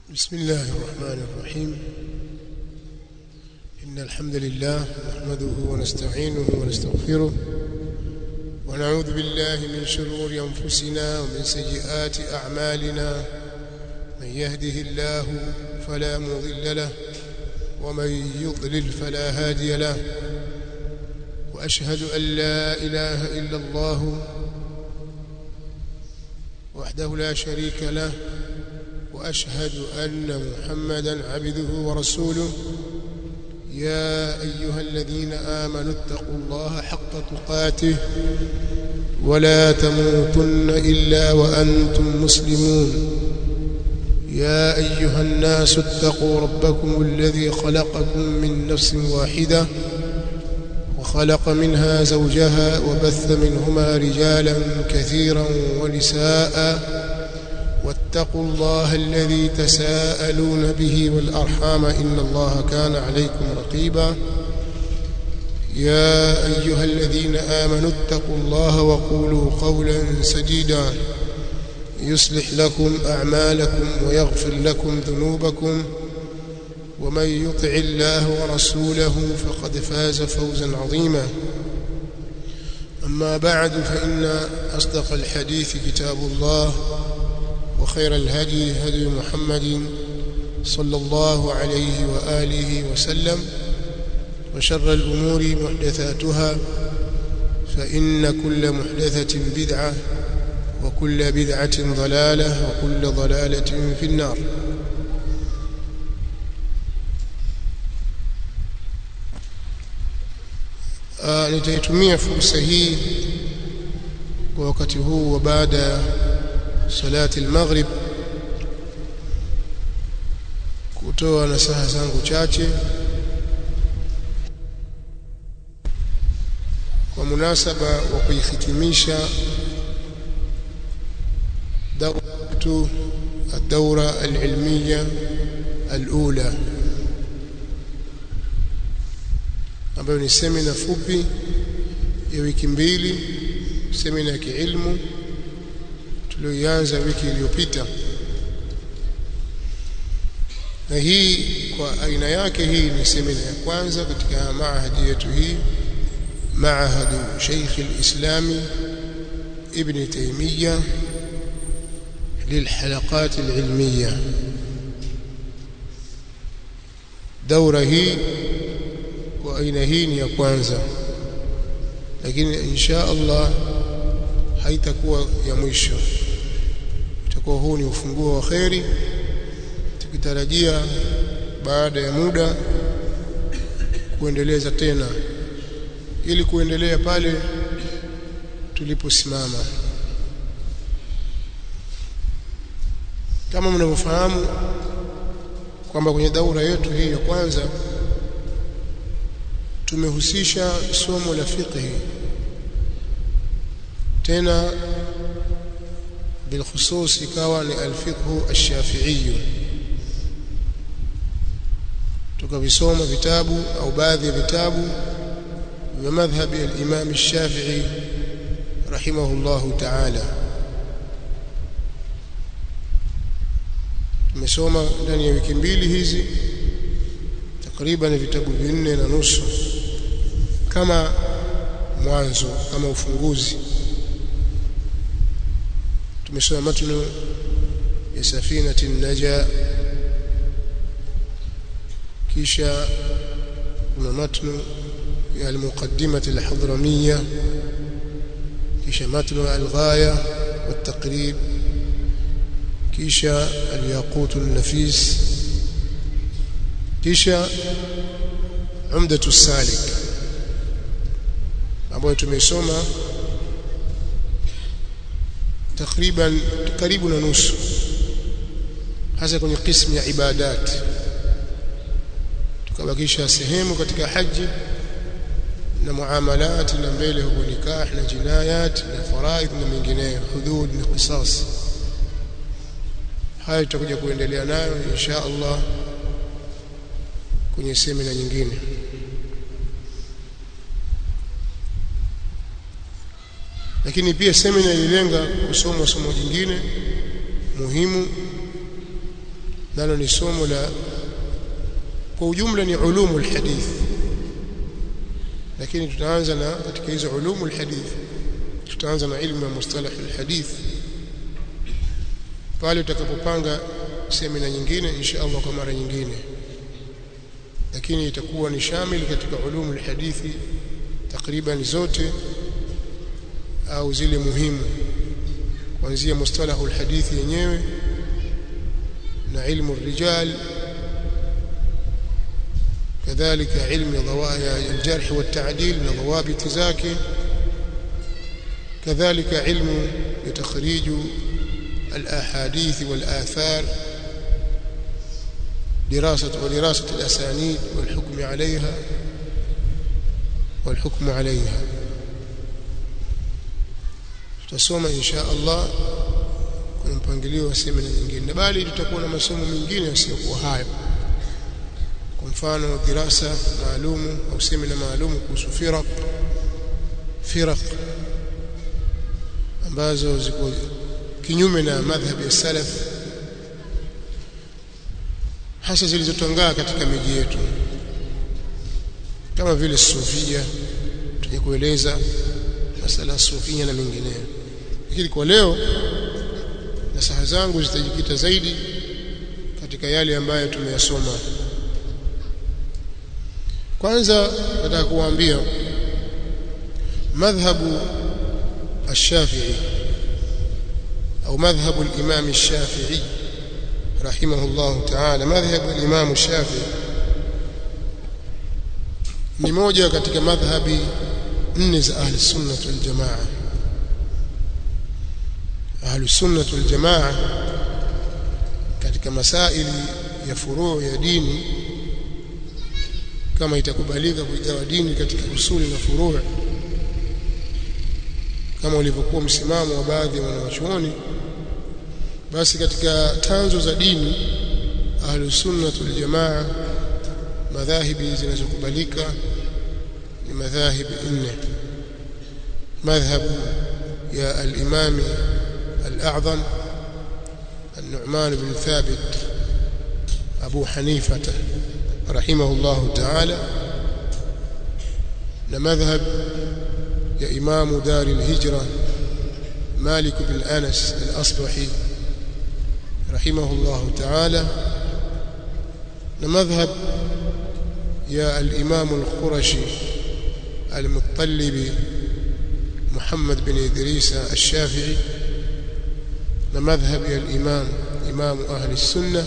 بسم الله الرحمن الرحيم إن الحمد لله نحمده ونستعينه ونستغفره ونعوذ بالله من شرور أنفسنا ومن سيئات أعمالنا من يهده الله فلا مضل له ومن يضلل فلا هادي له وأشهد أن لا إله إلا الله وحده لا شريك له واشهد ان محمدا عبده ورسوله يا ايها الذين امنوا اتقوا الله حق تقاته ولا تموتن الا وانتم مسلمون يا ايها الناس اتقوا ربكم الذي خلقكم من نفس واحده وخلق منها زوجها وبث منهما رجالا كثيرا ونساء واتقوا الله الذي تساءلون به والأرحام إن الله كان عليكم رقيبا يا أيها الذين آمنوا اتقوا الله وقولوا قولا سديدا يصلح لكم أعمالكم ويغفر لكم ذنوبكم ومن يطع الله ورسوله فقد فاز فوزا عظيما أما بعد فإن أصدق الحديث كتاب الله وخير الهدي هدي محمد صلى الله عليه وآله وسلم وشر الأمور محدثاتها فإن كل محدثة بدعة وكل بدعة ضلالة وكل ضلالة في النار nitaitumia fursa hii kwa wakati huu wa baada ya salati al-maghrib kutoa nasaha zangu chache kwa munasaba wa kuihitimisha dawratu الدورة العلمية الأولى ambayo ni semina fupi ya wiki mbili semina ya kiilmu tulioianza wiki iliyopita na hii kwa aina yake hii ni semina ya kwanza katika maahadi yetu hii maahadu Sheikh al-Islam Ibn Taymiyyah للحلقات العلمية دورة hii kwa aina hii ni ya kwanza lakini insha Allah haitakuwa ya mwisho itakuwa huu ni ufunguo wa kheri tukitarajia baada ya muda kuendeleza tena ili kuendelea pale tuliposimama kama mnavyofahamu kwamba kwenye daura yetu hii ya kwanza tumehusisha somo la fiqh tena بالخصوص ikawa ni alfiqhu ash-shafi'i tukavisoma vitabu au baadhi ya vitabu vya madhhabi al-Imam ash-Shafi'i rahimahullahu ta'ala tumesoma ndani ya wiki mbili hizi takriban vitabu vinne na nusu kama mwanzo kama ufunguzi tumesoma matnu ya safinati naja kisha kuna matnu ya almuqaddimati alhadramiyya kisha matnu alghaya والتقريب kisha alyaqut النفيس kisha umdatu salik ambayo tumesoma takriban karibu na nusu hasa kwenye kismu ya ibadat tukabakisha sehemu katika haji na muamalat na mbele huko nikah na jinayat na faraidh na mengineyo hudud na qisas haya tutakuja kuendelea nayo insha Allah kwenye semina nyingine lakini pia semina ililenga kusoma somo jingine muhimu nalo ni somo la kwa ujumla ni ulumul hadith lakini tutaanza na katika hizo ulumul hadith tutaanza na ilmu ya mustalah alhadith pale utakapopanga semina nyingine insha Allah kwa mara nyingine lakini itakuwa ni shamil katika ulumu alhadithi takriban zote au zile muhimu kuanzia mustalahu alhadithi yenyewe na ilmu الرجال كذلك علم ضوابط الجرح والتعديل من ضوابط ذاك كذلك علم تخريج الأحاديث والآثار دراسة ودراسة الأسانيد والحكم عليها والحكم عليها tutasoma insha Allah kwa mpangilio wa semina nyingine bali tutakuwa na masomo mengine yasiyokuwa hayo kwa mfano dirasa maalumu au semina maalumu kuhusu firaq firaq ambazo ziko kinyume na madhhabi ya salaf hasa zilizotangaa katika miji yetu kama vile sufia tuje kueleza masala ya sufia na mengineyo lakini kwa leo nasaha zangu zitajikita zaidi katika yale ambayo tumeyasoma kwanza nataka kuwaambia madhhabu الشافعي أو مذهب الإمام الشافعي رحمه الله تعالى مذهب الإمام الشافعي ni moja katika madhhabi nne za ahli sunna wal jamaa ahli sunna wal jamaa katika masaili ya furuu ya dini kama itakubalika kuigawa dini katika usuli na furuu kama ulivyokuwa msimamo wa baadhi ya wanawachuoni basi katika tanzo za dini ahlus sunnah wal jamaa madhahibi zinazokubalika ni madhahibi nne madhhab ya al-imam al-a'zam النعمان بن ثابت أبو حنيفة رحمه الله تعالى لمذهب يا إمام دار الهجرة مالك بن أنس الأصبحي رحمه الله تعالى لمذهب يا الإمام القرشي المطلب محمد بن إدريس الشافعي لمذهب يا الإمام إمام أهل السنة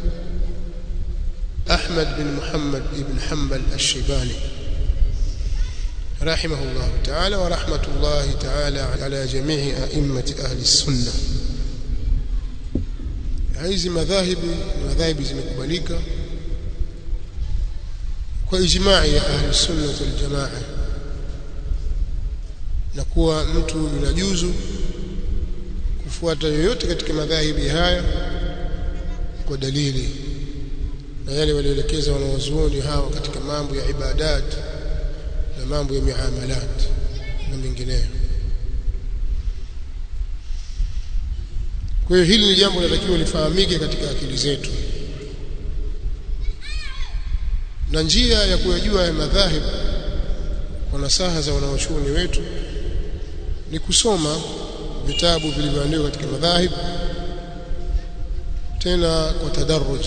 أحمد بن محمد بن حنبل الشيباني رحمه الله تعالى ورحمة الله تعالى على جميع أئمة أهل السنة hizi madhahibi madhahibi zimekubalika kwa ijma'i ya ahli sunna wal jamaa na kuwa mtu yunajuzu kufuata yoyote katika madhahibi haya kwa dalili na yale walioelekeza wanawazuoni hawa katika mambo ya ibadat na mambo ya miamalat na mengineyo kwa hiyo hili ni jambo linatakiwa lifahamike katika akili zetu na njia ya kuyajua ya madhahib kwa nasaha za wanawachuoni wetu ni kusoma vitabu vilivyoandikwa katika madhahib tena kwa tadarruj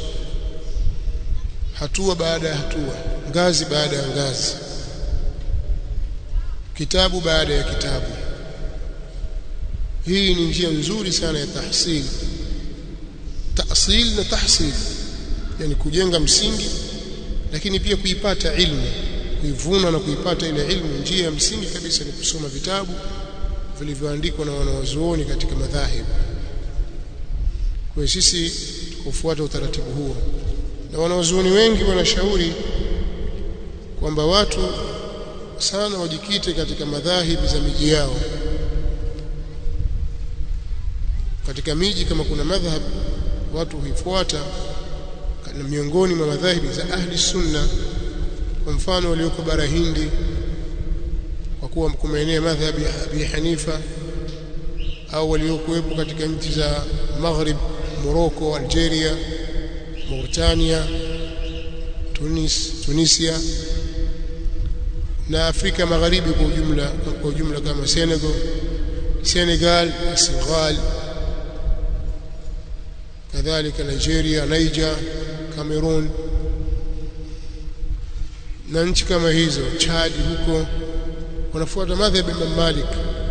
hatua baada ya hatua ngazi baada ya ngazi kitabu baada ya kitabu hii ni njia nzuri sana ya tahsil tahsil na tahsil yani kujenga msingi lakini pia kuipata ilmu kuivuna na kuipata ile ilmu njia ya msingi kabisa ni kusoma vitabu vilivyoandikwa na wanawazuoni katika madhahib kwa sisi kufuata utaratibu huo na wanawazuoni wengi wanashauri kwamba watu sana wajikite katika madhahibi za miji yao katika miji kama kuna madhhab watu huifuata na miongoni mwa madhahibi za ahli sunna kwa mfano walioko bara Hindi kwa kuwa kumeenea madhhabi ya Abi Hanifa au waliokuwepo katika nchi za Maghrib Morocco Algeria Mauritania Tunis Tunisia na Afrika Magharibi kwa ujumla kwa ujumla kama Senegal Senegal Senegal kadhalika Nigeria Niger Cameroon na nchi kama hizo Chad huko wanafuata madhhabi ya Imam Malik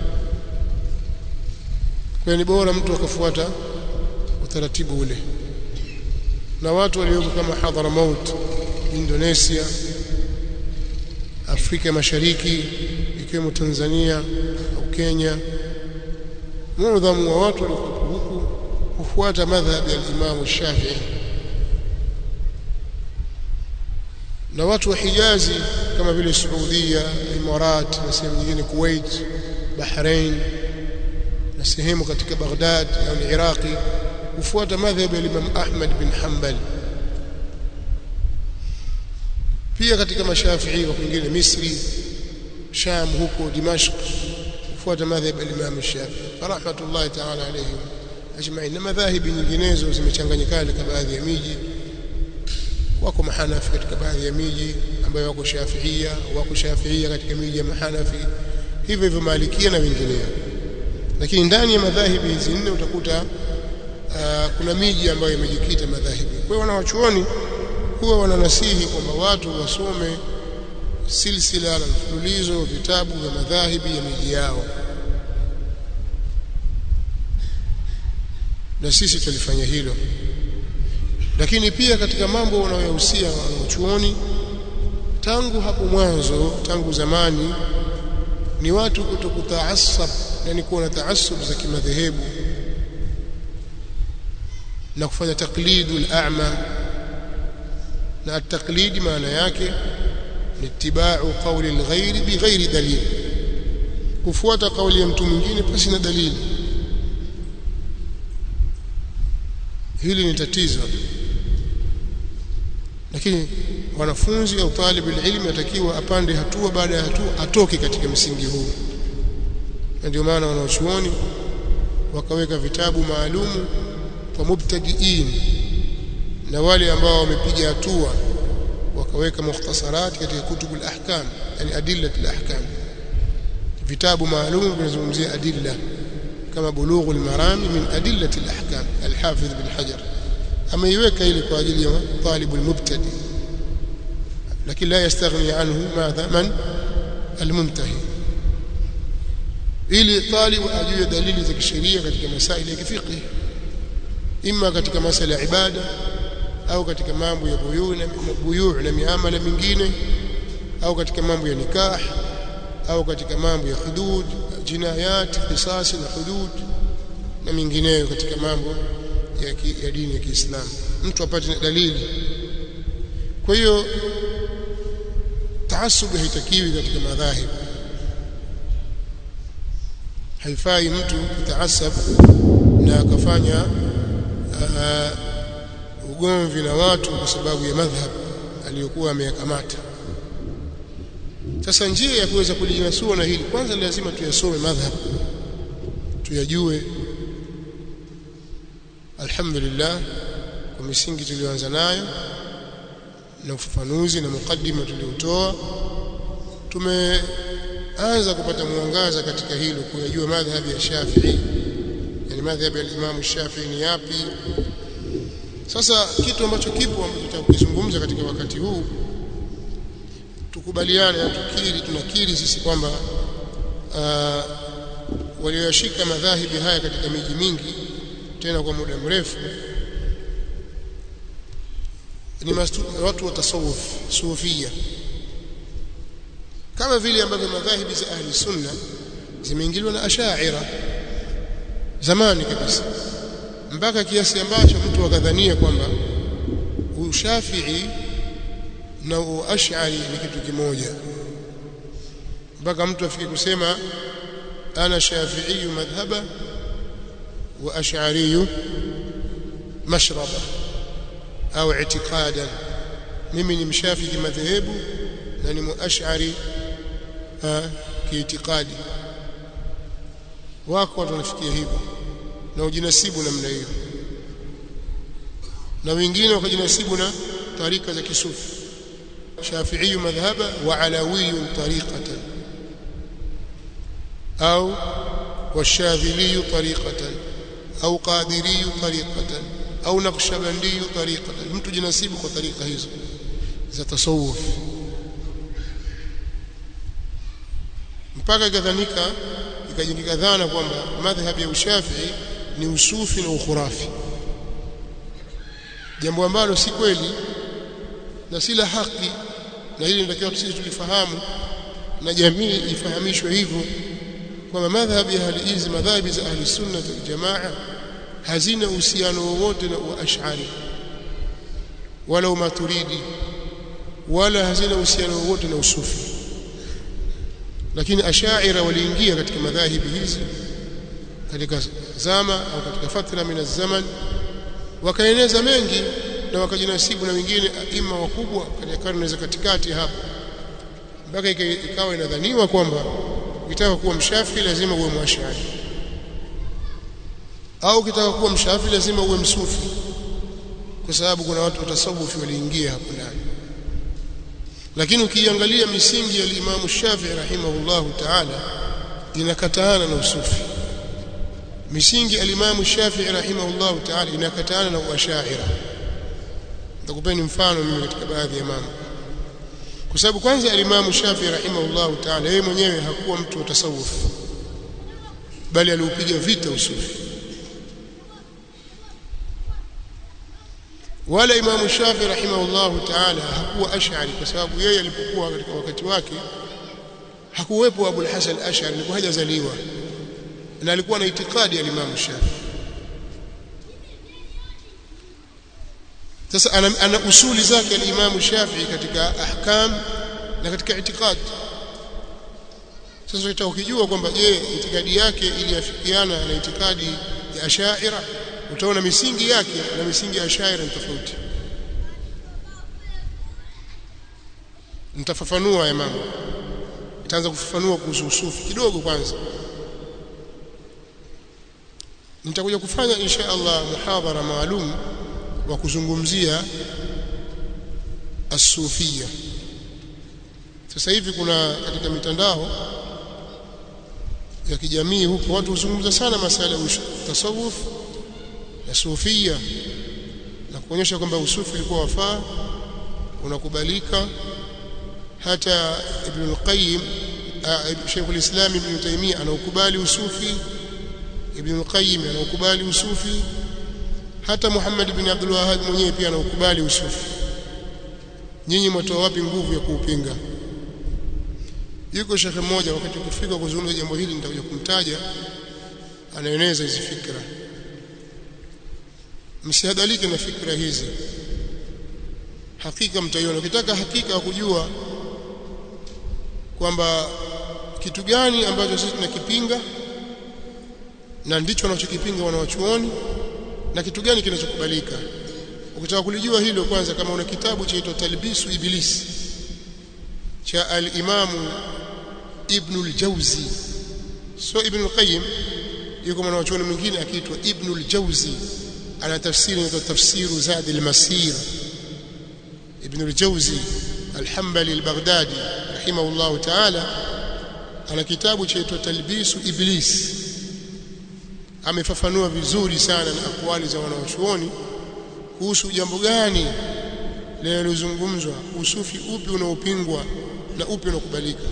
kwa ni bora mtu akafuata utaratibu ule na watu walioko kama Hadramaut Indonesia Afrika Mashariki ikiwemo Tanzania au Kenya muadhamu wa watu walioko huku hufuata madhhabi ya Imam Shafi'i na watu wa Hijazi kama vile Saudia, Imarat na sehemu nyingine Kuwait, Bahrain na sehemu katika Baghdad au Iraqi hufuata madhhabi ya Imam Ahmad bin Hanbal pia katika mashafii wa kwingine Misri Sham huko Dimashq hufuata madhhabi ya Imam Shafi'i rahmatullahi ta'ala alayhim ajma'in na madhahibi nyinginezo zimechanganyikana katika baadhi ya miji wako mahanafi katika baadhi ya miji ambayo wako shafiia wako shafiia katika miji ya mahanafi hivyo hivyo malikia na wengineo lakini ndani ya madhahibi hizi nne utakuta uh, kuna miji ambayo imejikita madhahibi kwa hiyo wanawachuoni huwa wananasihi kwamba watu wasome silsila na mfululizo vitabu vya madhahibi ya miji yao na sisi tulifanya hilo lakini pia katika mambo wanayohusia wanachuoni tangu hapo mwanzo tangu zamani ni watu kutokutaasab yani kuwa na taasub za kimadhehebu na kufanya taklidu al-a'ma na at-taqlid maana yake ni ittiba'u qawli al-ghayri bighairi dalil kufuata kauli ya mtu mwingine pasi na dalili hili ni tatizo lakini wanafunzi au talibu ilmi atakiwa apande hatua baada ya hatua atoke katika msingi huu na ndio maana wanaochuoni wakaweka vitabu maalumu kwa mubtadiin na wale ambao wamepiga hatua wakaweka mukhtasarati katika kutubu al-ahkam yani adillat al-ahkam vitabu maalum vinazungumzia adilla kama bulughul marami min adillati al-ahkam al-hafidh bin hajar ameiweka ili kwa ajili ya talibu al-mubtadi lakini la yastaghni anhu madha man al-muntahi ili talibu ajue dalili za kisheria katika masaili ya kifiqh imma katika masala ya ibada au katika mambo ya buyu na buyu na miamala mingine au katika mambo ya nikah au katika mambo ya hudud jinayat qisas na hudud na mingineyo katika mambo ya, ki, ya dini ya Kiislamu mtu apate dalili kwa hiyo taasub haitakiwi katika madhahib haifai mtu kutaasab na akafanya uh, ugomvi na watu kwa sababu ya madhhab aliyokuwa ameyakamata sasa njia ya kuweza kulijinasua na hili kwanza lazima tuyasome madhhab tuyajue alhamdulillah kwa misingi tuliyoanza nayo na ufafanuzi na mukaddima tuliotoa tumeanza kupata mwangaza katika hilo kuyajua madhhabi ya Shafi'i yani madhhabi ya Imam Shafi'i ni yapi sasa kitu ambacho kipo ambacho tutakizungumza katika wakati huu tukubaliane na tukiri tunakiri sisi kwamba uh, walioyashika madhahibi haya katika miji mingi tena kwa muda mrefu ni mastu, watu wa tasawuf sufia kama vile ambavyo madhahibi za ahli sunna zimeingiliwa na ashaira zamani kabisa mpaka kiasi ambacho mtu akadhania kwamba ushafii na uash'ari ni kitu kimoja mpaka mtu afike kusema ana shafi'i madhhaba wa ash'ari mashraba au i'tiqadan mimi ni mshafiki madhehebu na ni muash'ari kiitikadi wako watu wanafikia hivyo na ujinasibu namna hiyo na wengine wakajinasibu na tarika za kisufi shafi'i madhhaba wa alawi tariqatan au والشاذلي طريقة أو قادري طريقة أو نقشبندي طريقة mtu jinasibu kwa tarika hizo za tasawuf mpaka ikadhanika ikajengeka dhana kwamba madhhab ya ushafii ni usufi na ukhurafi jambo ambalo si kweli na si la haki na hili natakiwa sisi tulifahamu na jamii ifahamishwe hivyo kwamba madhhab ya ahli hizi madhhabi za ahli sunna wal jamaa hazina uhusiano wowote na uash'ari wala umaturidi wala hazina uhusiano wowote na usufi lakini ashaira waliingia katika madhahibi hizi katika zama au katika fatra min zaman wakaeneza mengi na wakajinasibu na wengine aima wakubwa katika karne za katikati hapo mpaka ikawa inadhaniwa kwamba ukitaka kuwa mshafi lazima uwe mwashari au ukitaka kuwa mshafi lazima uwe msufi kwa sababu kuna watu watasawufi waliingia hapo ndani lakini ukiangalia misingi ya Imam Shafi'i rahimahullahu ta'ala inakataana na usufi misingi ya Imam Shafi'i rahimahullahu ta'ala inakataana na uashaira nitakupeni mfano mimi katika baadhi ya mambo kwa sababu kwanza Imam Shafi'i rahimahullahu ta'ala yeye mwenyewe hakuwa mtu wa tasawuf bali aliupiga vita usufi wala Imam Shafi'i rahimahullahu ta'ala hakuwa ash'ari kwa sababu yeye alipokuwa katika wakati wake hakuwepo Abu al-Hasan al-Ash'ari alikuwa hajazaliwa na alikuwa na itikadi ya Imam Shafi'i sasa ana, ana usuli zake al-Imam Shafi'i katika ahkam na katika itikadi sasa utaka ukijua kwamba je itikadi yake iliafikiana na itikadi ya Ash'ira utaona misingi yake na misingi ya Ash'ira ni tofauti nitafafanua ya mambo nitaanza kufafanua kuhusu usufi kidogo kwanza nitakuja kufanya insha Allah muhadhara maalum wa kuzungumzia asufia sasa hivi kuna katika mitandao ya kijamii huko watu huzungumza sana masala ya tasawuf na sufia na kuonyesha kwamba usufi ulikuwa wafaa unakubalika hata Ibn al-Qayyim Sheikh al-Islam Ibn Taymiyyah anaukubali usufi Ibn al-Qayyim anaukubali usufi hata Muhammad ibn Abdul Wahhab mwenyewe pia anaukubali usufi nyinyi mtoa wapi nguvu ya kuupinga yuko shekhe mmoja wakati ukifika kuzungumza jambo hili nitakuja kumtaja anaeneza hizi fikra msihadhalike na fikra hizi hakika mtaiona ukitaka hakika kujua kwamba kitu gani ambacho sisi tunakipinga na ndicho wanachokipinga wanawachuoni na kitu gani kinachokubalika ukitaka kulijua hilo kwanza kama una kitabu chaitwa talbisu ibilisi cha al-imamu ibn al-jawzi so ibn al-qayyim yuko mwanachuoni mwingine akiitwa ibn al-jawzi ana tafsiri inaitwa tafsiru zad al-masir ibn al-jawzi al-hanbali al-baghdadi rahimahullah ta'ala ana kitabu chaitwa talbisu iblis amefafanua vizuri sana na akwali za wanawachuoni kuhusu jambo gani linalozungumzwa usufi upi unaopingwa na upi unakubalika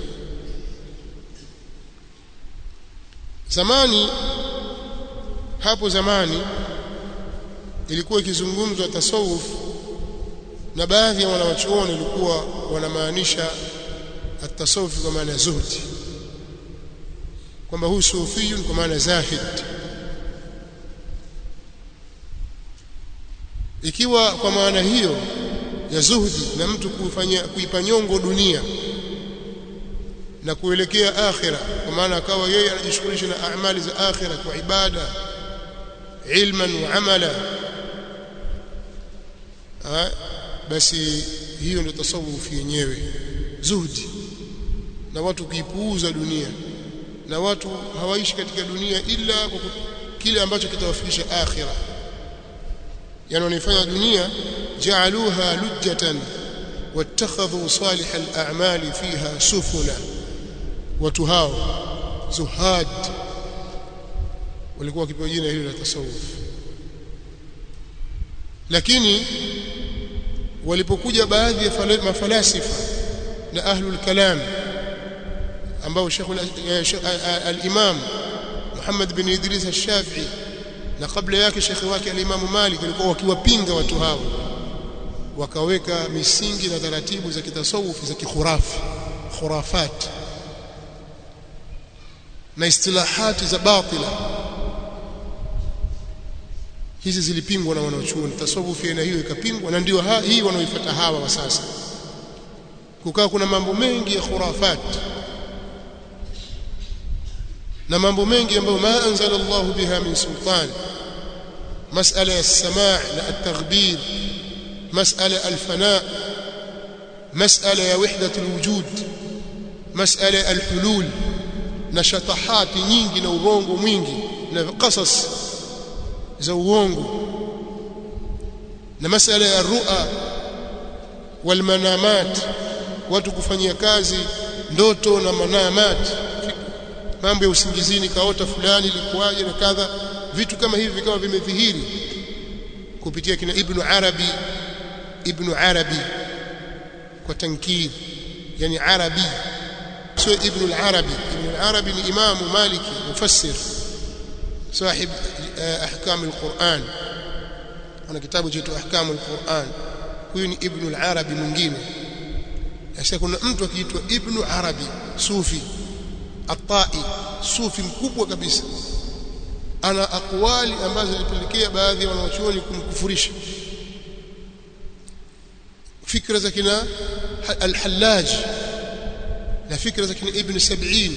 zamani hapo zamani ilikuwa ikizungumzwa tasawuf na baadhi ya wanawachuoni ilikuwa wanamaanisha at-tasawuf kwa maana zuhdi kwamba huyu sufiyun kwa maana zahid ikiwa kwa maana hiyo ya zuhdi na mtu kufanya kuipa nyongo dunia na kuelekea akhira kwa maana akawa yeye anajishughulisha na amali za akhira kwa ibada ilman wa amala ha? basi hiyo ndio tasawuf yenyewe zuhdi na watu kuipuuza dunia na watu hawaishi katika dunia ila kwa kile ambacho kitawafikisha akhira yani wanaifanya dunia ja'aluha lujjatan wattakhadhu salih al-a'mali fiha sufuna watu hao zuhad walikuwa wakipewa jina hilo la tasawuf lakini walipokuja baadhi ya mafalasifa na ahlul kalam ambao Sheikh al-Imam Muhammad bin Idris al-Shafi'i na kabla yake shekhi wake al-Imam Malik walikuwa wakiwapinga watu hao wakaweka misingi na taratibu za kitasawuf za kikhurafi khurafat na istilahati za batila hizi zilipingwa na wanaochuoni tasawufi aina hiyo ikapingwa na ndio hii wanaoifuata hawa wa sasa kukaa kuna mambo mengi ya khurafat na mambo mengi ambayo ma anzala Allah biha min sultan masala ya samaa na at-taghbir masala al-fana masala ya wahdat al-wujud masala al-hulul na shatahati nyingi na urongo mwingi na qasas za uongo na masala ya ru'a wal manamat watu kufanyia kazi ndoto na manamat mambo ya usingizini kaota fulani ilikuwaje na kadha vitu kama hivi vikawa vimedhihiri kupitia kina ibn arabi ibn arabi kwa tankir yani arabi sio ibn al-arabi ibn al-arabi ni imamu maliki mufassir صاحب احكام القرآن ana kitabu chetu ahkamu alquran huyu ni ibn al-arabi mwingine sasa kuna mtu akiitwa ibn arabi sufi atai sufi mkubwa kabisa ana akwali ambazo zilipelekea baadhi ya wanachuoni kumkufurisha fikra za kina al-hallaj na fikra za kina ibn sab'in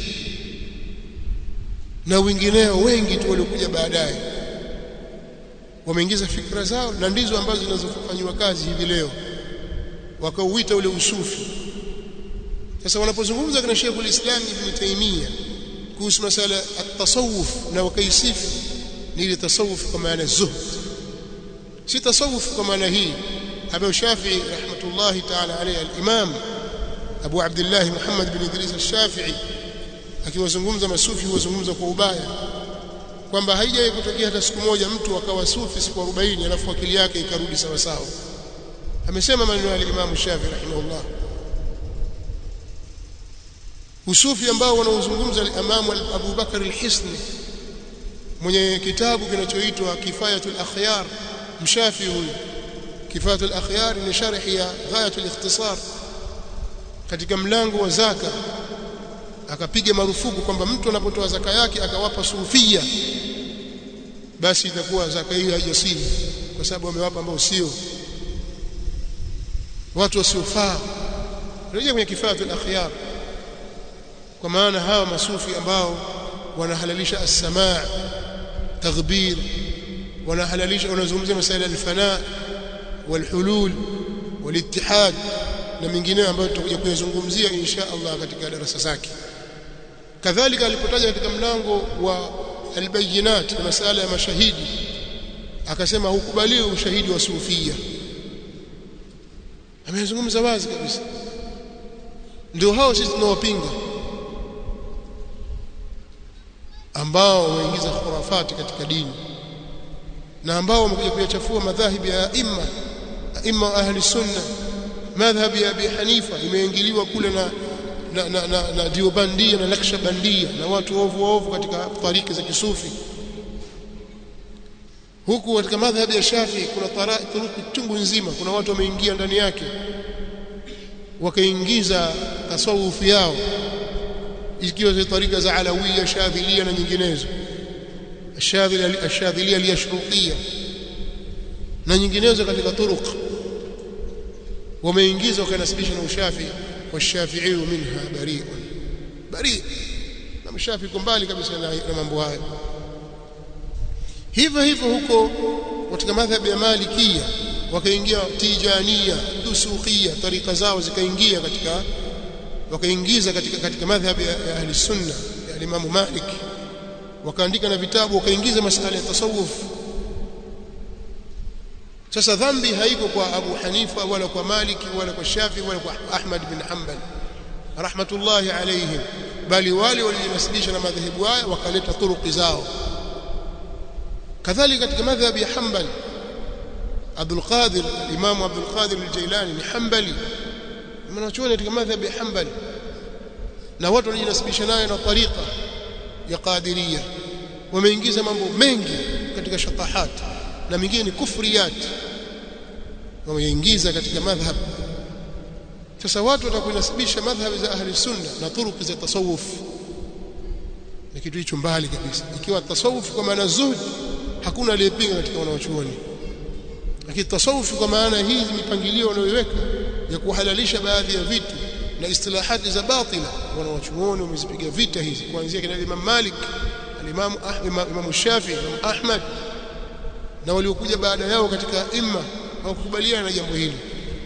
na wengineo wengi tu waliokuja baadaye wameingiza fikra zao na ndizo ambazo zinazofanywa kazi hivi leo wakauita ule usufi sasa wanapozungumza kana Sheikh ulislam Ibn Taymiyyah kuhusu masala at-tasawuf na wakaisifu ni ile tasawuf kwa maana zuhd si tasawuf kwa maana hii Abu Shafi'i rahmatullahi ta'ala alayhi al-Imam Abu Abdullah Muhammad bin Idris al-Shafi'i akiwazungumza masufi huwazungumza kwa ubaya kwamba haijawahi kutokea hata siku moja mtu akawa sufi siku 40 alafu akili yake ikarudi sawa sawa amesema maneno ya Imam Shafi rahimahullah usufi ambao wanaozungumza Imam Abu Bakar al-Hisni mwenye kitabu kinachoitwa Kifayatul Akhyar mshafi huyu Kifayatul Akhyar ni sharhi ya Ghayatul Ikhtisar katika mlango wa zaka akapiga marufuku kwamba mtu anapotoa zaka yake akawapa sufia basi itakuwa zaka hiyo haijasihi kwa sababu amewapa ambao sio watu wasiofaa rejea kwenye kifatul akhyar kwa maana hawa masufi ambao wanahalalisha as-samaa taghbir wanahalalisha wanazungumzia masuala al-fana wal-hulul wal-ittihad na mengineyo ambayo tutakuja kuyazungumzia insha Allah katika darasa zake kadhalika alipotaja katika mlango wa albayinat na masala ya mashahidi akasema hukubaliwi ushahidi wa sufia amezungumza wazi kabisa ndio hao sisi tunawapinga ambao wameingiza khurafati katika dini na ambao wamekuja kuyachafua madhahibi ya imma imma ahli sunna madhhabi ya Abi Hanifa imeingiliwa kule na na, na, na, na diobandia na lakshabandia na watu ovu ovu katika tariki za kisufi huku katika madhhabi ya Shafi kuna taruku chungu nzima kuna watu wameingia ndani yake wakaingiza tasawufu yao ikiwa za tarika za alawiyya shadhilia na nyinginezo ashadhilia ashadhilia liyashruqiyya na nyinginezo katika turuq wameingiza wakanasibisha na ushafi والشافعي منها بريء بريء na mshafi iko mbali kabisa na, na mambo hayo hivyo hivyo huko katika madhhabi ya malikia wakaingia tijania dusukia tarika zao zikaingia katika wakaingiza katika katika madhhabi ya, ya ahli sunna ya Imam Malik wakaandika na vitabu wakaingiza masuala ya tasawuf sasa dhambi haiko kwa Abu Hanifa wala kwa Maliki wala kwa Shafi wala kwa Ahmad bin Hanbal rahmatullahi alayhim bali wale walijinasibisha na madhehebu haya wakaleta turuki zao kadhalika katika madhhabi ya Hanbali Abdul Qadir Imam Abdul Qadir al-Jailani ni Hanbali mwanachuoni katika madhhabi ya Hanbali na watu walijinasibisha nayo na tariqa ya Qadiriyya wameingiza mambo mengi katika shatahat na mingine ni kufriyat wameingiza katika madhhab sasa watu watakunasibisha madhhabi za ahli sunna na turuki za tasawuf ni kitu hicho mbali kabisa ikiwa tasawuf kwa maana zuhud hakuna aliyepinga katika wanawachuoni lakini tasawuf kwa maana hizi mipangilio wanayoweka ya kuhalalisha baadhi ya vitu na istilahati za batila wanawachuoni wamezipiga vita hizi kuanzia kina Imam Malik al-Imam Imam Shafi Imam Ahmad na waliokuja baada yao katika imma hawakubaliana na jambo hili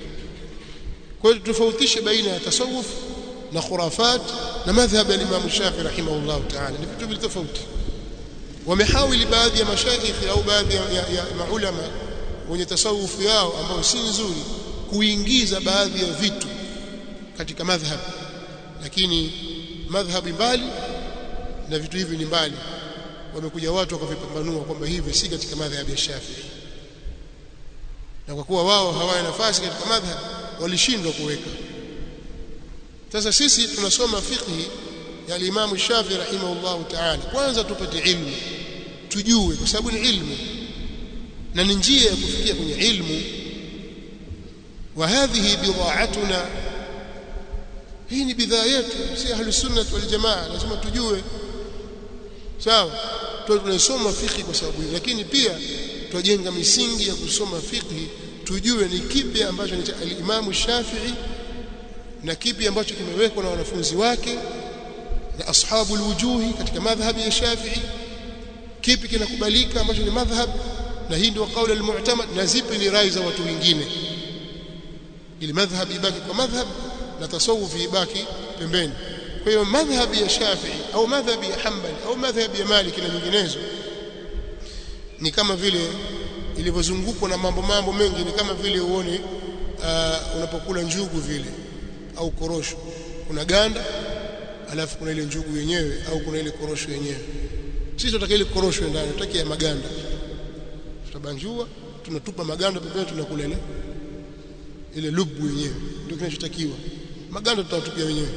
kwa hiyo tofautishe baina ya tasawuf na khurafat na madhhab ya Imam Shafi rahimahullah ta'ala ni vitu vile tofauti wamehawili baadhi ya mashaikh au baadhi ya, ya, ya maulama wenye tasawuf yao ambao si nzuri kuingiza baadhi ya vitu katika madhhab lakini madhhabi mbali na vitu hivi ni mbali wamekuja watu wakavipambanua kwamba hivi si katika madhhabi ya Shafi'i na kwa kuwa wao hawana nafasi katika madhhab walishindwa kuweka sasa sisi tunasoma fiqhi ya Imam Shafi'i rahimahullahu ta'ala kwanza tupate ilmu tujue kwa sababu ni ilmu na ni njia ya kufikia kwenye ilmu wa hadhihi bidha'atuna hii ni bidhaa yetu si ahli sunna wal jamaa lazima tujue sawa tu tunasoma fiqh kwa sababu hiyo lakini pia tujenga misingi ya kusoma fiqh tujue ni kipi ambacho ni al-Imam Shafi'i na kipi ambacho kimewekwa na wanafunzi wake na ashabu alwujuhi katika madhhabi ya Shafi'i kipi kinakubalika ambacho ni madhhab na hii ndio kauli al-mu'tamad na zipi ni rai za watu wengine ili madhhab ibaki kwa madhhab na tasawufi ibaki pembeni kwa hiyo madhhabi ya Shafi'i au madhhabi ya Hanbali au madhhabi ya Maliki na nyinginezo ni kama vile ilivyozungukwa na mambo mambo mengi ni kama vile uone uh, unapokula njugu vile au korosho kuna ganda alafu kuna ile njugu yenyewe au kuna ile korosho yenyewe sisi tunataka ile korosho ndani tunataka ya maganda tutabanjua tunatupa maganda pembeni tunakula ile ile lubu yenyewe ndio kinachotakiwa maganda tutatupia wenyewe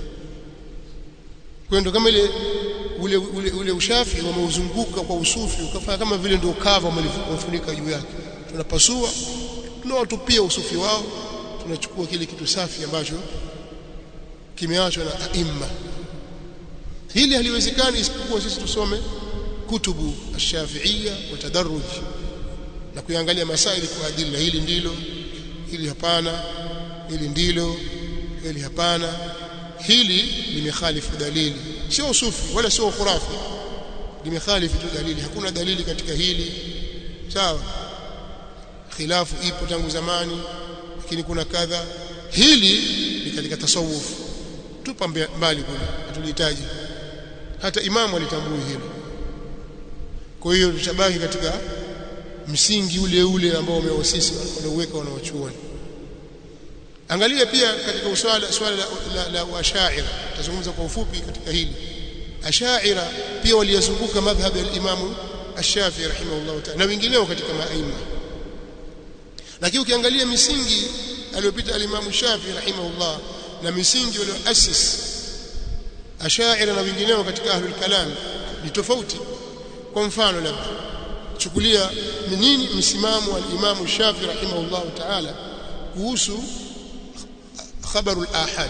kwa ndio kama ile ule, ule, ule ushafi wameuzunguka kwa usufi ukafanya kama vile ndio kava wamefunika juu yake tunapasua tunawatupia usufi wao tunachukua kile kitu safi ambacho kimeachwa na aima hili haliwezekani isipokuwa sisi tusome kutubu ash-shafi'iyya wa tadarruj na kuangalia masaili kwa adila hili ndilo hili hapana hili ndilo hili hapana hili limekhalifu dalili sio usufi wala sio khurafi limekhalifu tu dalili hakuna dalili katika hili sawa khilafu ipo tangu zamani lakini kuna kadha hili ni katika tasawuf tupa mbali kule hatulihitaji hata imamu alitambui hilo kwa hiyo tutabaki katika msingi ule ule ambao wameosisi walioweka wanawachuoni angalia pia katika uswala swala la, la, la washaira tazungumza kwa ufupi katika hili ashaira pia waliyazunguka madhhabi ya Imam Ash-Shafi'i rahimahullah ta'ala na wengineo katika maima lakini ukiangalia misingi aliyopita al-Imam Shafi'i rahimahullah na misingi walioasis ashaira na wengineo katika ahlul kalam ni tofauti kwa mfano labda chukulia ni nini msimamo wa al-Imam Shafi'i rahimahullah ta'ala kuhusu خبر الآحاد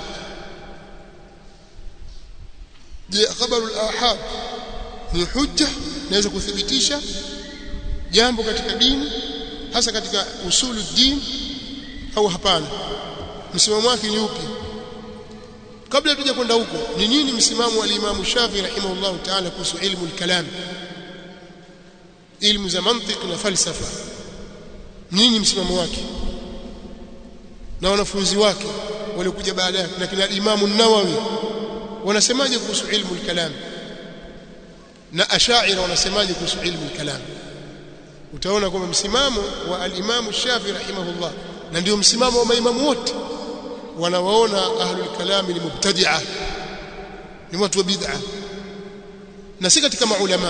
je khabaru al-ahad ni hujja naweza kuthibitisha jambo katika dini hasa katika usulu din au hapana msimamo wake ni upi kabla tuje kwenda huko ni nini msimamo wa Imam Shafi rahimahullah ta'ala kuhusu ilmu al-kalam ilmu za mantiq na falsafa nini msimamo wake na wanafunzi wake waliokuja baada yake na kina Imam an-Nawawi wanasemaje kuhusu ilmu al-kalam na ashaira wanasemaje kuhusu ilmu al-kalam utaona kwamba msimamo wa al-Imam Shafi rahimahullah na ndio msimamo wa maimamu wote wanawaona ahlul kalami ni mubtadi'a ni watu wa bid'a na si katika maulama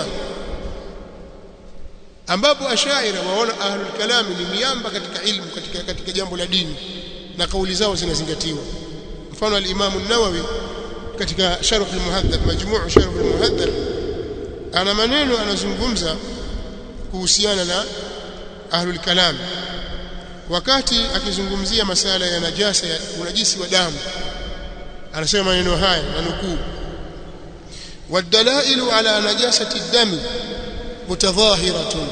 ambapo ashaira waona ahlul kalami ni miamba katika ilmu katika katika jambo la dini na kauli zao zinazingatiwa mfano al-Imam an-Nawawi katika sharh al-Muhadhab majmuu sharh al-Muhadhab ana maneno anazungumza kuhusiana na ahlul kalam wakati akizungumzia masala ya najasa ya unajisi wa damu anasema maneno haya na nukuu والدلائل على نجاسة الدم متظاهرة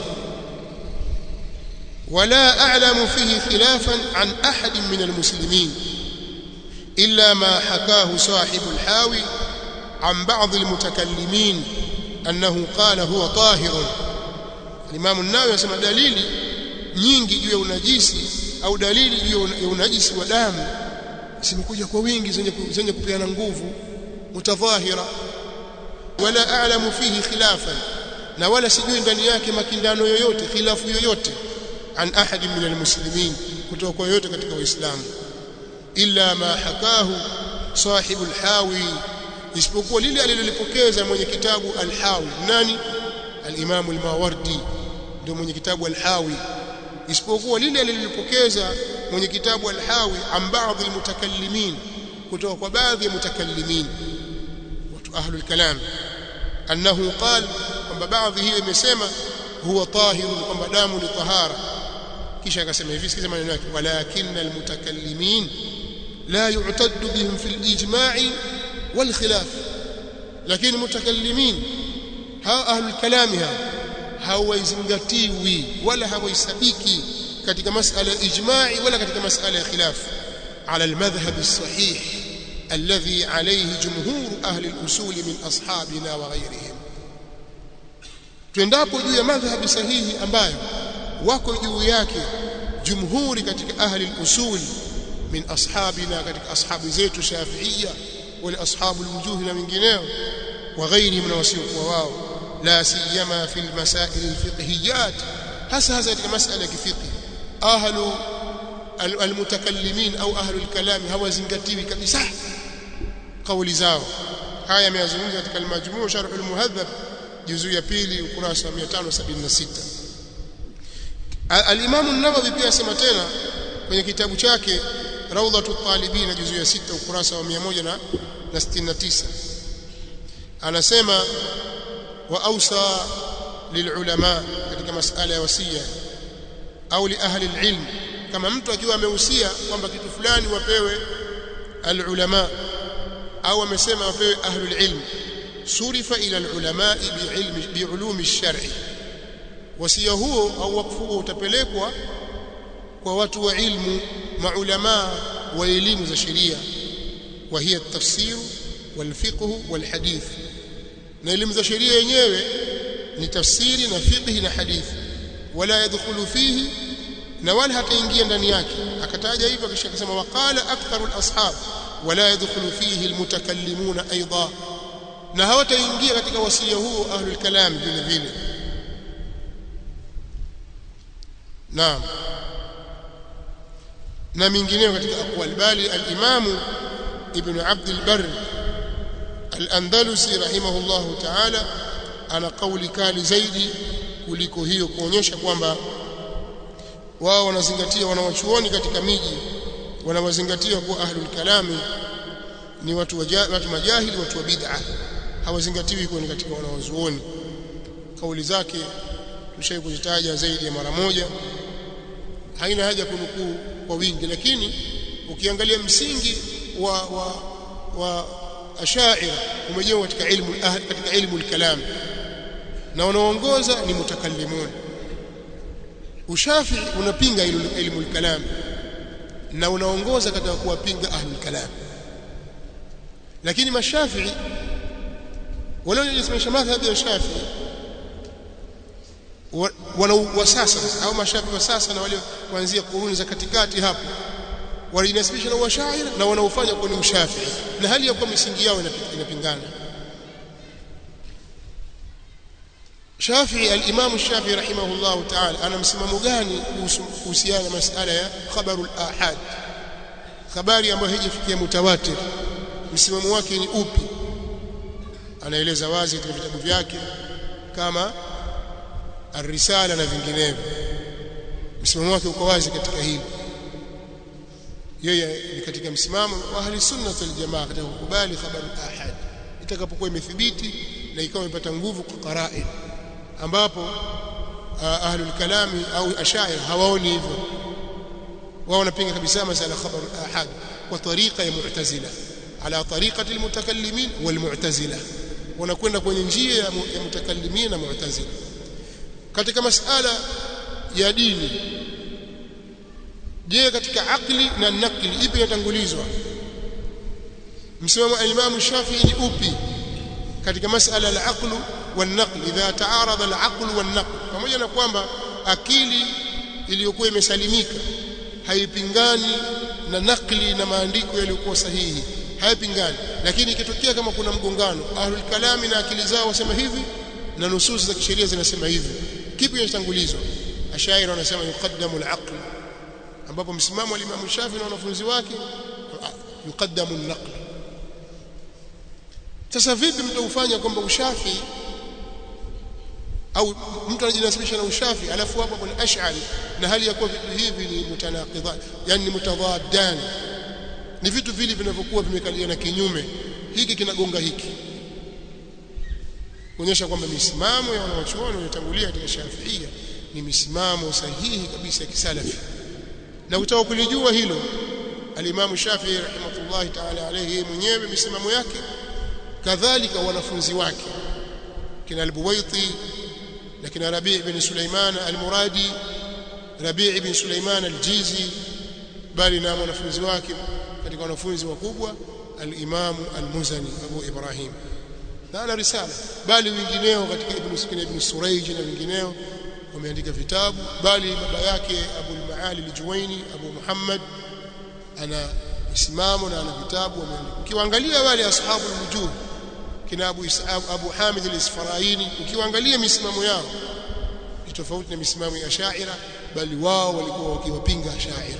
ولا أعلم فيه خلافا عن أحد من المسلمين إلا ما حكاه صاحب الحاوي عن بعض المتكلمين أنه قال هو طاهر الإمام النووي يسمى دليل nyingi juu ya unajisi au dalili juu ya unajisi wa damu zimekuja kwa wingi zenye zenye kupeana nguvu mutadhahira wala a'lamu fihi khilafan na wala sijui ndani yake makindano yoyote khilafu yoyote an ahadi min almuslimin kutoka kwa yoyote katika waislamu illa ma hakahu sahibu alhawi isipokuwa lile alilolipokeza mwenye kitabu alhawi nani alimamu almawardi ndio mwenye kitabu alhawi isipokuwa lile alilolipokeza mwenye kitabu alhawi an baadhi almutakallimin kutoka kwa baadhi ya mutakallimin watu ahlul kalam annahu qala kwamba baadhi hiyo imesema huwa tahirun kwamba damu ni tahara kisha akasema hivi sikiza maneno yake walakinna almutakallimin la yu'taddu bihim fi alijma'i wal khilaf lakini mutakallimin hawa ahlul kalami hawa hawaizingatiwi wala hawaisabiki katika masala ya ijma'i wala katika masala ya khilaf ala almadhhab as-sahih alladhi alayhi jumhur ahli al-usul min ashabina wa ghayrihim tuendapo juu ya madhhabi sahihi ambayo wako juu yake jumhuri katika ahli al-usul min ashabina katika ashabu zetu shafi'iyya wala ashabu al-wujuh na wengineo wa ghayrihim na wasiokuwa wao la siyama fi al-masail al-fiqhiyyat hasa hasa katika masala ya kifiqh ahlu al-mutakallimin au ahlu al-kalam hawazingatiwi kabisa kauli zao haya yameyazungumza katika al-majmu' sharh al-muhadhab juzu ya pili ukurasa wa 576 al-imam an-nawawi pia asema tena kwenye kitabu chake rawdatu talibin juzu ya 6 ukurasa wa 169 anasema wa awsa lilulama katika masala ya wasia au li ahli alilm kama mtu akiwa amehusia kwamba kitu fulani wapewe alulama au amesema wapewe ahli alilm surifa ila alulama biilmi biulumi alshar'i wasia huo au wakfu huo utapelekwa kwa watu wa ilmu maulama wa elimu za sheria wa hiya at-tafsir wal-fiqh wal-hadith na elimu za sheria yenyewe ni tafsiri na fiqh na hadithi wala yadkhulu fihi na wala hataingia ndani yake akataja hivyo kisha akasema waqala aktharu al-ashab wala yadkhulu fihi al-mutakallimuna aidan na hawataingia katika wasia huo ahlul kalam vile vile naam na mingineyo katika aqwal bali al-imamu ibn abd al-barr al-andalusi rahimahullahu ta'ala ana kauli kali zaidi kuliko hiyo kuonyesha kwamba wao wanazingatia wanawachuoni katika miji wanawazingatia kuwa ahlul kalami ni watu waja, watu majahili watu wa bid'a hawazingatiwi kuwa ni katika wanawazuoni kauli zake tushai kuzitaja zaidi ya mara moja haina haja kunukuu kwa wingi lakini ukiangalia msingi wa wa wa ashaira umejengwa katika ilmu katika ilmu al-kalam na wanaoongoza ni mutakallimun ushafi unapinga ilmu al-kalam na unaongoza katika kuwapinga ahlul kalam lakini mashafi'i wale wanaojisemesha madhhabi ya shafi'i wana wa sasa au mashafi wa sasa na wale kuanzia kuruni za katikati hapo walinasibisha na washaira na wanaofanya kuwa ni ushafi na hali ya kuwa misingi yao inapingana Shafi'i al-Imam Shafi'i rahimahullah ta'ala ana msimamo gani kuhusiana na masala ya khabarul ahad habari ambayo haijafikia mutawatir msimamo wake ni upi anaeleza wazi katika vitabu vyake kama ar-risala na vinginevyo msimamo wake uko wazi katika hili yeye ni katika msimamo wa ahli sunna wal jamaa katika kukubali khabaru ahad itakapokuwa imethibiti na ikawa imepata nguvu kwa qara'in ambapo ahlul kalami au ashair hawaoni hivyo wao wanapinga kabisa masala khabaru ahad kwa tariqa ya mu'tazila ala tariqati almutakallimin walmu'tazila wanakwenda kwenye njia ya mutakallimin na mu'tazila katika masala ya dini je katika akli na nakli ipi inatangulizwa msimamo al-Imam Shafi'i ni upi katika masala al-aql wal-naql idha taarada al-aql wal-naql pamoja na kwamba akili iliyokuwa imesalimika haipingani na nakli na maandiko yaliyokuwa sahihi haipingani lakini ikitokea kama kuna mgongano ahlul kalami na akili zao wasema hivi na nusus za kisheria zinasema hivi kipi kinatangulizwa ashairi wanasema yuqaddamu al-aql ambapo msimamo wa Imam Shafi na wanafunzi wake yuqaddamu an-naql sasa vipi mtaufanya kwamba ushafi au mtu anajinasibisha na ushafi alafu hapo kuna ash'ari na hali ya kuwa vitu hivi ni mutanaqidan yani mutadaddan ni vitu vile vinavyokuwa vimekaliana kinyume hiki kinagonga hiki kuonyesha kwamba misimamo ya wanawachuoni waliotangulia katika Shafiia ni misimamo sahihi kabisa ya kisalafi na utaka kulijua hilo alimamu Shafi'i rahimahullah ta'ala alayhi mwenyewe misimamo yake kadhalika wanafunzi wake kina al-Buwaiti na kina Rabi' ibn Sulaiman al-Muradi Rabi' ibn Sulaiman al-Jizi bali na wanafunzi wake katika wanafunzi wakubwa al-Imam al-Muzani Abu Ibrahim na ana risala bali wengineo katika Ibn Sukina Ibn Surayj na wengineo wameandika vitabu bali baba yake Abu al-Maali al-Juwaini Abu Muhammad ana misimamo na ana vitabu wameandika ukiwaangalia wale ashabu al-wujuh kina Abu Abu Hamid al-Isfaraini ukiwaangalia misimamo yao ni tofauti na misimamo ya Shaira bali wao walikuwa wakiwapinga Shaira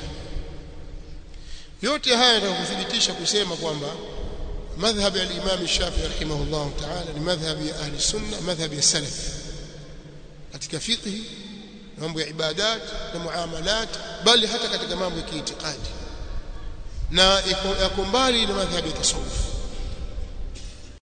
yote haya yanakuthibitisha kusema kwamba madhhabi ya al-Imam Shafi'i rahimahullah ta'ala ni madhhabi ya ahli sunna madhhabi ya salaf katika fiqh mambo ya ibadat na muamalat bali hata katika mambo ya kiitikadi na yako mbali na madhhabi ya tasawuf